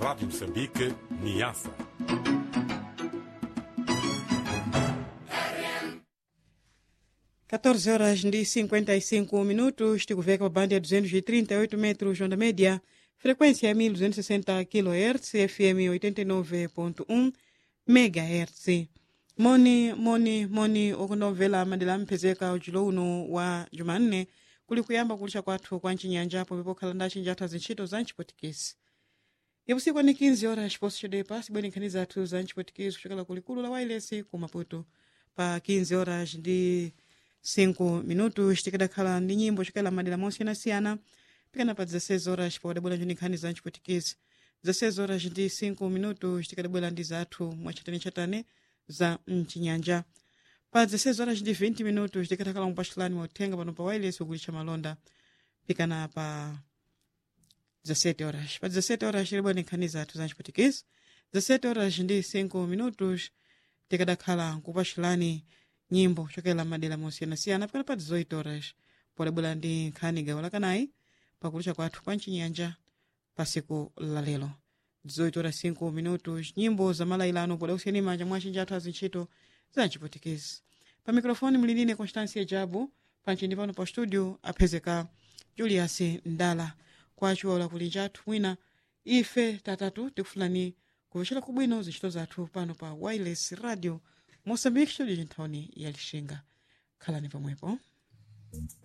Rádio Moçambique, Niassa. Quatorze horas e 55 minutos, tikuveka pa banda ya 238 metros onda média, frequência ya 1260 kHz, FM 89.1 MHz. moni moni moni okunomvera madera amphezeka ujulo uno wa jumanne kuli kuyamba kulisha kwathu kwa ncinyanja pomwe pokhala ndaci njathu azintchito za ncipotikisi yapusiku ani 15 horas chiposo chodepa sibweni nkhani zathu za ncipotikisi kuchokera kulikulu la wailesi ku maputo pa 15 horas ndi 5 minutos tikadakhala ndi nyimbo chokela madera mosiyanasiyana pikana pa 16 horas pawadabwera ndi nkhani za ncipotikisi 16 horas ndi 5 minutos tikadabwera ndi zathu mwachatane-chatane za mchinyanja pa 16 horas ndi 20 minutos tikatakhala mupachulani mauthenga pano pa wireless ukulitcha malonda pikana pa 17 horas pa 17 horas tilibwa ndi nkhani zathu za ncipotikisi 17 horas ndi 5 minutos tikadakhala kupachulani nyimbo chokela madera mosiyanasiyana pikana pa 18 horas polabwera ndi nkhani gawo lakanayi pakulitcha kwathu kwa mchinyanja pa siku la lero 18 horas 5 minutos nyimbo za malailano poda kusiyani manja mwa cinjathu azintchito za ncipotikisi pa mikrofoni mliline constância jabu panchindi pano pa studio aphezeka julius ndala kwaciwala kuli njathu mwina ife tatatu tikufulani kuvecera kubwino zintchito zathu pano pa wireless radio moçambique studio cinthawini ya lixinga khalani pamwepo